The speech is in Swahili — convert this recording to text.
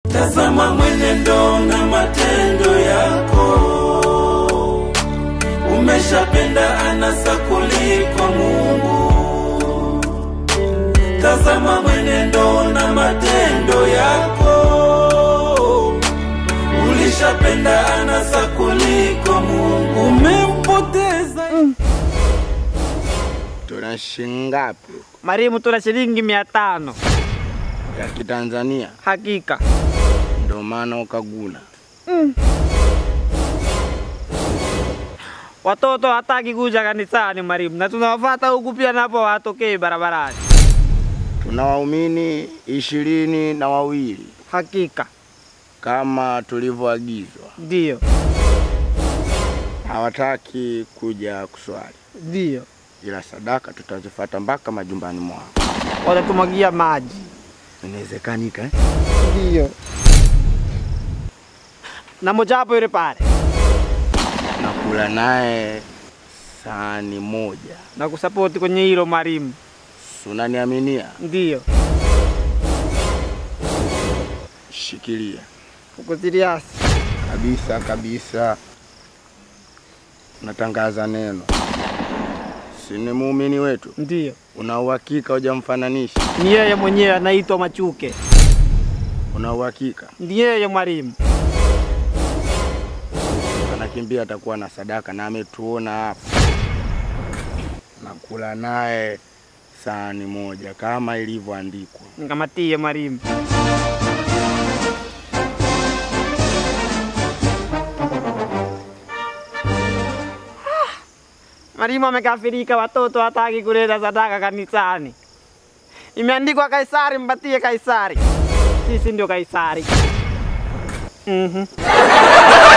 Tazama mwenendo na matendo yako, umeshapenda anasa kuliko Mungu. Tazama mwenendo na matendo yako, ulishapenda anasa kuliko Mungu. Umempoteza Tuna shingapi Marimu, tuna shilingi mia tano. ya Kitanzania? Hakika Ndio maana ukaguna. watoto hataki kuja kanisani Marimu, na tunawafata huku pia napo watokei barabarani. Tuna waumini ishirini na wawili Hakika kama tulivyoagizwa, ndiyo, hawataki kuja kuswali, ndiyo, ila sadaka tutazifata mpaka majumbani mwao. watatumwagia maji. Inawezekanika eh? Ndiyo, na mojawapo yule pale na kula naye sahani moja. na kusapoti kwenye hilo Marimu. Si unaniaminia? Ndiyo, Shikilia uko serious? kabisa kabisa, natangaza neno. Si ni muumini wetu? Ndiyo, Una uhakika hujamfananisha? ni yeye mwenyewe anaitwa Machuke, Una uhakika ni yeye Mwalimu. anakimbia atakuwa na sadaka na ametuona hapa, nakula naye sahani moja kama ilivyoandikwa. Nikamatie Mwalimu. Mwalimu amekafirika, watoto hataki kuleta sadaka kanisani. Imeandikwa Kaisari, mpatie Kaisari. Sisi ndio Kaisari. Mhm.